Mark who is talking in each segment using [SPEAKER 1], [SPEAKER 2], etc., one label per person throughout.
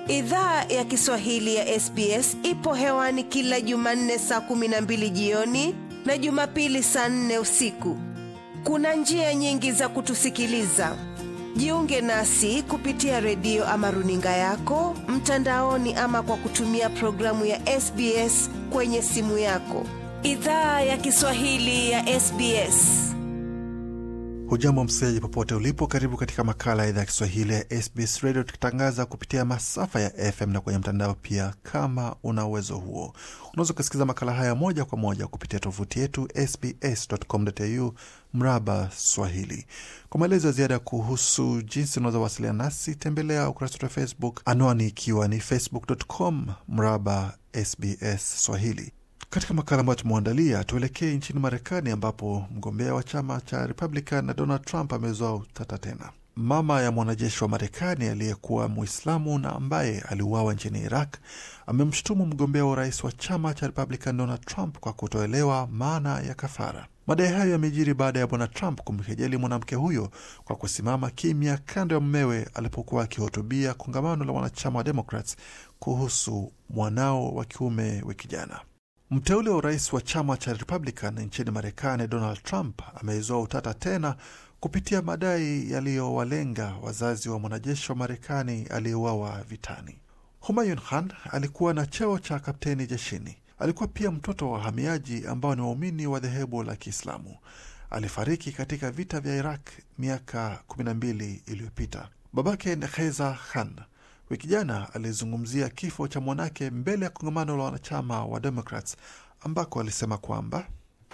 [SPEAKER 1] Idhaa ya Kiswahili ya SBS ipo hewani kila Jumanne saa kumi na mbili jioni na Jumapili saa nne usiku. Kuna njia nyingi za kutusikiliza. Jiunge nasi kupitia redio ama runinga yako mtandaoni, ama kwa kutumia programu ya SBS kwenye simu yako. Idhaa ya Kiswahili ya SBS.
[SPEAKER 2] Hujambo msikilizaji, popote ulipo, karibu katika makala ya idhaa ya Kiswahili ya SBS Radio, tukitangaza kupitia masafa ya FM na kwenye mtandao pia. Kama una uwezo huo, unaweza ukasikiza makala haya moja kwa moja kupitia tovuti yetu sbs.com.au mraba Swahili. Kwa maelezo ya ziada kuhusu jinsi unaweza wasiliana nasi, tembelea ukurasa wetu wa Facebook, anwani ikiwa ni facebook.com mraba SBS Swahili. Katika makala ambayo tumeandalia, tuelekee nchini Marekani ambapo mgombea wa chama cha Republican na Donald Trump amezoa utata tena. Mama ya mwanajeshi wa Marekani aliyekuwa Muislamu na ambaye aliuawa nchini Iraq amemshutumu mgombea wa urais wa chama cha Republican Donald Trump kwa kutoelewa maana ya kafara. Madai hayo yamejiri baada ya bwana Trump kumkejeli mwanamke huyo kwa kusimama kimya kando ya mmewe alipokuwa akihutubia kongamano la wanachama wa Democrats kuhusu mwanao wa kiume wiki jana. Mteule wa urais wa chama cha Republican nchini Marekani, Donald Trump ameizoa utata tena kupitia madai yaliyowalenga wazazi wa mwanajeshi wa Marekani aliyeuawa vitani. Humayun Khan alikuwa na cheo cha kapteni jeshini. Alikuwa pia mtoto wa wahamiaji ambao ni waumini wa dhehebu la Kiislamu. Alifariki katika vita vya Iraq miaka 12 iliyopita. Babake Nekheza Khan wiki jana alizungumzia kifo cha mwanake mbele ya kongamano la wanachama wa Democrats ambako alisema kwamba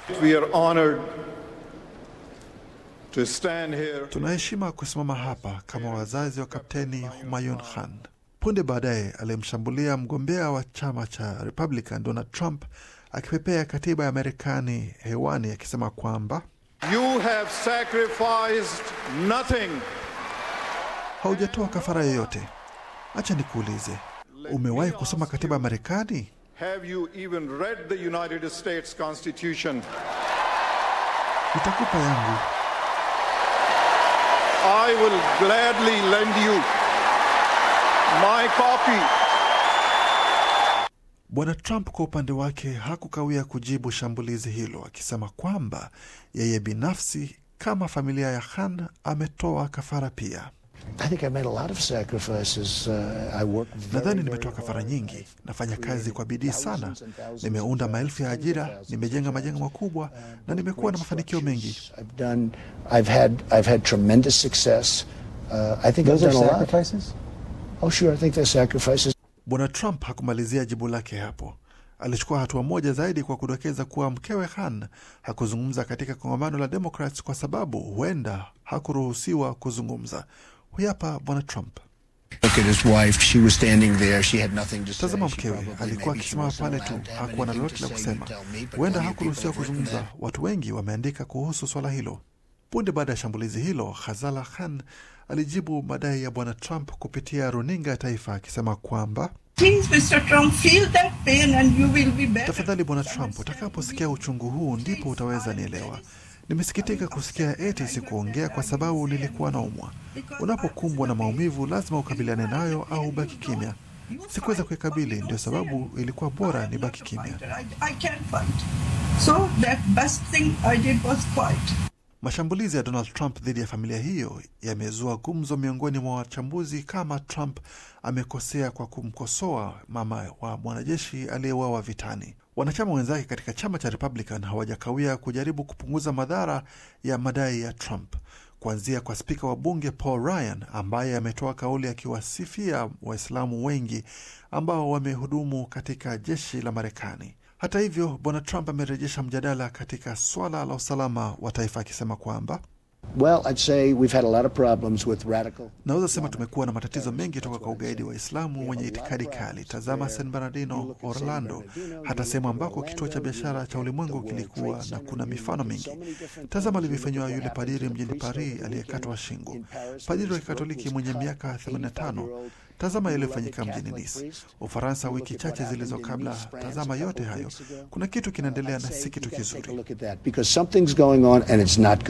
[SPEAKER 2] tunaheshima kusimama hapa kama wazazi wa Kapteni Humayun Khan. Punde baadaye alimshambulia mgombea wa chama cha Republican Donald Trump akipepea katiba ya Marekani hewani akisema kwamba
[SPEAKER 3] You have sacrificed nothing.
[SPEAKER 2] haujatoa kafara yoyote. Acha nikuulize, umewahi kusoma katiba ya Marekani?
[SPEAKER 3] Have you even read the United States Constitution?
[SPEAKER 2] Nitakupa yangu.
[SPEAKER 3] I will gladly lend you my copy.
[SPEAKER 2] Bwana Trump kwa upande wake hakukawia kujibu shambulizi hilo, akisema kwamba yeye binafsi kama familia ya Khan ametoa kafara pia. Nadhani nimetoa kafara nyingi. Nafanya kazi kwa bidii sana, nimeunda maelfu ya ajira, nimejenga majengo makubwa na nimekuwa na mafanikio mengi. Bwana Trump hakumalizia jibu lake hapo. Alichukua hatua moja zaidi kwa kudokeza kuwa mkewe Khan hakuzungumza katika kongamano la Democrats kwa sababu huenda hakuruhusiwa kuzungumza. Huyu hapa Bwana Trump. Tazama mkewe, alikuwa akisimama pale tu, hakuwa na lolote la kusema. Huenda hakuruhusiwa kuzungumza. Watu wengi wameandika kuhusu swala hilo. Punde baada ya shambulizi hilo, Khazala Khan alijibu madai ya bwana Trump kupitia runinga ya taifa akisema kwamba tafadhali bwana Trump, utakaposikia uchungu huu ndipo utaweza nielewa. Nimesikitika kusikia eti sikuongea kwa sababu nilikuwa naumwa. Unapokumbwa na maumivu, lazima ukabiliane nayo au ubaki kimya. Sikuweza kuikabili, ndio sababu ilikuwa bora nibaki kimya. Mashambulizi ya Donald Trump dhidi ya familia hiyo yamezua gumzo miongoni mwa wachambuzi kama Trump amekosea kwa kumkosoa mama wa mwanajeshi aliyeuawa vitani. Wanachama wenzake katika chama cha Republican hawajakawia kujaribu kupunguza madhara ya madai ya Trump, kuanzia kwa spika wa bunge Paul Ryan ambaye ametoa kauli akiwasifia Waislamu wengi ambao wamehudumu katika jeshi la Marekani. Hata hivyo, bwana Trump amerejesha mjadala katika swala la usalama wa taifa akisema kwamba
[SPEAKER 4] Well, I'd say we've had a lot of problems with radical.
[SPEAKER 2] Naweza sema tumekuwa na matatizo mengi toka kwa ugaidi wa Islamu wenye itikadi kali. Tazama San Bernardino, Orlando, hata sehemu ambako kituo cha biashara cha ulimwengu kilikuwa, na kuna mifano mingi. Tazama alivyofanyiwa yule padiri mjini Paris aliyekatwa shingo, padiri wa Kikatoliki mwenye miaka 85. Tazama yaliyofanyika mjini Nice, Ufaransa, wiki chache zilizo kabla. Tazama yote hayo, kuna kitu kinaendelea na si kitu kizuri.
[SPEAKER 4] Look at that because something's going on and it's not good.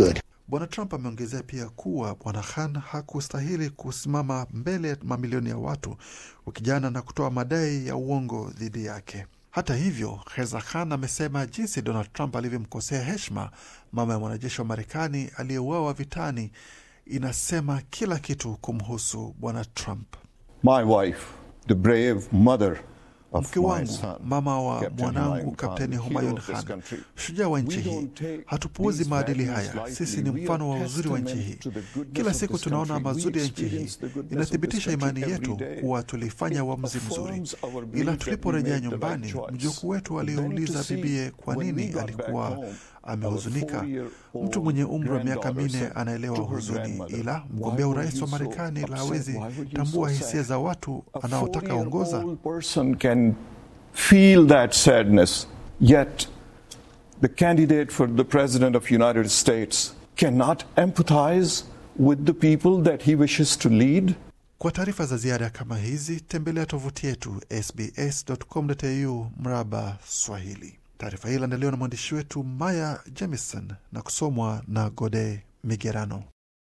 [SPEAKER 2] Bwana Trump ameongezea pia kuwa Bwana Khan hakustahili kusimama mbele ya mamilioni ya watu wiki jana na kutoa madai ya uongo dhidi yake. Hata hivyo, Reza Khan amesema jinsi Donald Trump alivyomkosea heshima mama ya mwanajeshi wa Marekani aliyeuawa vitani inasema kila kitu kumhusu Bwana Trump.
[SPEAKER 3] My wife, the brave mother of
[SPEAKER 2] Mke
[SPEAKER 3] my
[SPEAKER 2] wangu,
[SPEAKER 3] son,
[SPEAKER 2] mama wa
[SPEAKER 3] Captain
[SPEAKER 2] mwanangu
[SPEAKER 3] Humayun Khan,
[SPEAKER 2] Kapteni
[SPEAKER 3] hero
[SPEAKER 2] Humayun
[SPEAKER 3] of this
[SPEAKER 2] Khan,
[SPEAKER 3] country.
[SPEAKER 2] shujaa wa nchi
[SPEAKER 3] We
[SPEAKER 2] hii.
[SPEAKER 3] don't take
[SPEAKER 2] Hatupuuzi
[SPEAKER 3] these
[SPEAKER 2] maadili
[SPEAKER 3] values
[SPEAKER 2] haya.
[SPEAKER 3] lightly.
[SPEAKER 2] Sisi ni
[SPEAKER 3] We are
[SPEAKER 2] mfano wa uzuri wa nchi hii.
[SPEAKER 3] testament to the goodness
[SPEAKER 2] Kila
[SPEAKER 3] of
[SPEAKER 2] siku
[SPEAKER 3] this
[SPEAKER 2] tunaona
[SPEAKER 3] country. We
[SPEAKER 2] mazuri ya nchi hii.
[SPEAKER 3] experience the goodness of
[SPEAKER 2] Inathibitisha
[SPEAKER 3] this country
[SPEAKER 2] imani yetu
[SPEAKER 3] every day.
[SPEAKER 2] kuwa tulifanya
[SPEAKER 3] It
[SPEAKER 2] uamuzi mzuri,
[SPEAKER 3] affirms our belief
[SPEAKER 2] ila
[SPEAKER 3] that we
[SPEAKER 2] tuliporejea
[SPEAKER 3] made the right
[SPEAKER 2] nyumbani,
[SPEAKER 3] choice.
[SPEAKER 2] mjukuu wetu
[SPEAKER 3] Then
[SPEAKER 2] aliuliza
[SPEAKER 3] to see
[SPEAKER 2] bibie kwa
[SPEAKER 3] when we
[SPEAKER 2] nini
[SPEAKER 3] got back
[SPEAKER 2] alikuwa
[SPEAKER 3] home,
[SPEAKER 2] amehuzunika.
[SPEAKER 3] our four-year-old
[SPEAKER 2] Mtu mwenye umri wa miaka
[SPEAKER 3] granddaughter
[SPEAKER 2] minne
[SPEAKER 3] said
[SPEAKER 2] anaelewa
[SPEAKER 3] to her
[SPEAKER 2] huzuni,
[SPEAKER 3] grandmother,
[SPEAKER 2] ila
[SPEAKER 3] "Why
[SPEAKER 2] mgombea
[SPEAKER 3] were
[SPEAKER 2] urais
[SPEAKER 3] you
[SPEAKER 2] wa
[SPEAKER 3] so
[SPEAKER 2] Marekani la
[SPEAKER 3] upset?
[SPEAKER 2] hawezi
[SPEAKER 3] Why were you
[SPEAKER 2] tambua
[SPEAKER 3] so
[SPEAKER 2] hisia
[SPEAKER 3] sad?"
[SPEAKER 2] za watu
[SPEAKER 3] A
[SPEAKER 2] anaotaka ongoza.
[SPEAKER 3] 40-year-old person can feel that sadness, yet the candidate for the president of United States cannot empathize with the people that he wishes to lead.
[SPEAKER 2] Kwa taarifa za ziada kama hizi tembelea tovuti yetu sbs.com.au mraba Swahili. Taarifa hii iliandaliwa na mwandishi wetu Maya Jamison na kusomwa na Gode Migerano.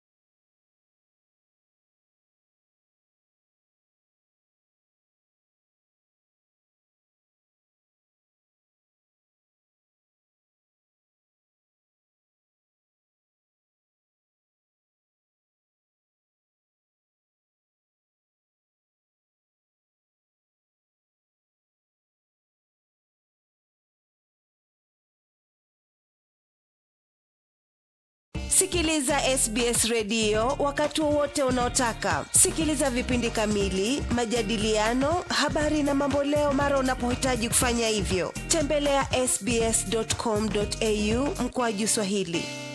[SPEAKER 1] Sikiliza SBS redio wakati wowote unaotaka. Sikiliza vipindi kamili, majadiliano, habari na mamboleo mara unapohitaji kufanya hivyo. Tembelea ya sbs.com.au mkoaju Swahili.